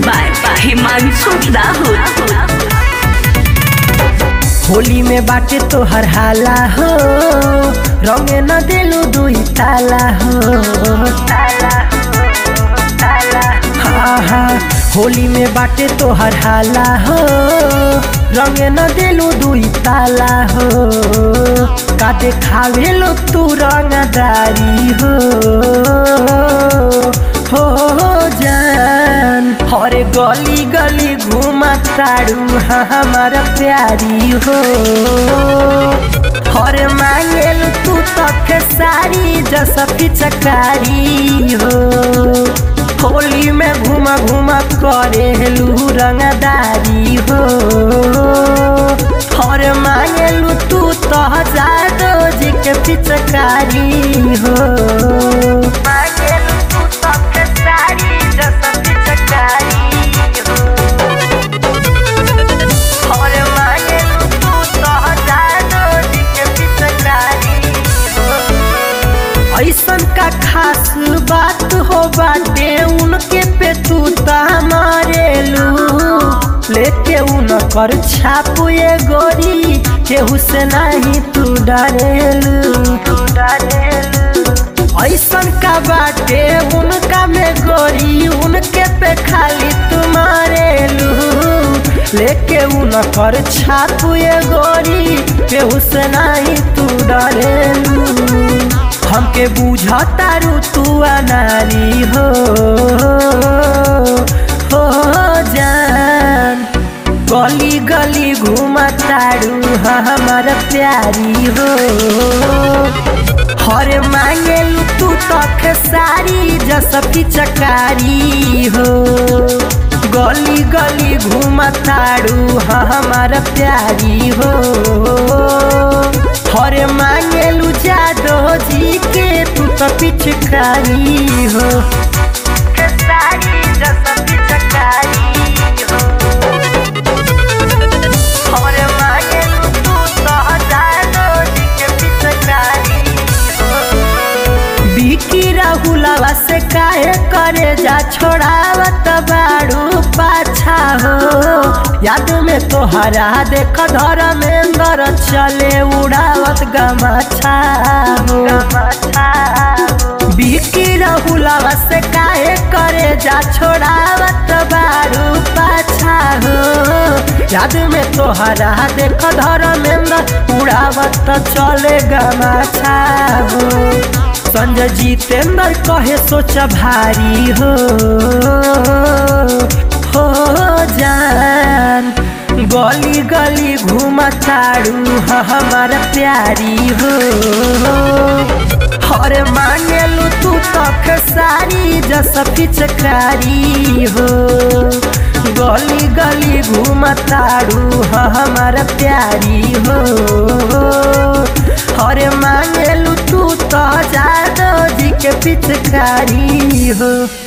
by Himanshu Dahud. Holi में बाटे तोहर हाला हो रंगे न दिलू दुई ताला हो ताला हो ताला हाँ हाँ होली में बाटे तोहर हाला हो रंगे न दिलू दुई ताला हो का देखावे लो तू रंगदारी हो हो जान हरे गली गली घुमा तारू हमारा प्यारी हो हरे मांगेल तू तक सारी जस पिचकारी हो होली में घुमा घुमा करेलू रंगदारी हो हरे मांगेलू तू तो जादो जी के पिचकारी हो मांगेलू तू तक सारी जस पिचकारी हो हरे मांगेलू तू तो जादो जी के पिचकारी हो ऐसन का खास बात हो बाटे उनके पे तू मारेलू लेके उनकर छाप ये गोरी केहू से नहीं तू डरेलू तू डरेलू ऐसन का बाटे उनका में गोरी उनके पे खाली तू मारेलू लेके उनकर छाप ये गोरी केहू से नहीं तू डरेलू हमके बुझतारू तू अनारी हो हो जान गली गली घुमतारू हमार प्यारी हो हरे मांगेलू तू तक सारी जस पिचकारी हो गली गली घुमतारू हमार प्यारी हो हरे मांगेलू जादो जी के तू तो पिचकारी हो सारी जस पिचकारी हो हरे मांगेलू तू तो जादो जी के पिचकारी हो बिकी राहुलवा से काहे करे जा छोड़ावत बाड़ू पाछा हो याद में तोहरा देख धर्मेंद्र चले उड़ावत गमाछा हो बिकी राहुलवा से काहे करे जा छोड़ावत बाड़ू पाछा हो याद में तोहरा देख धर्मेंद्र उड़ावत चले गमाछा हो संजय जितेंद्र कहे सोच भारी हो हो जान गली गली घुमतारू हमारा प्यारी हो हरे मांगेलू तू तक सारी जस पिचकारी हो गली गली घुमतारू हमारा प्यारी हो हरे मांगेलू तू तो जादो जी के पिचकारी हो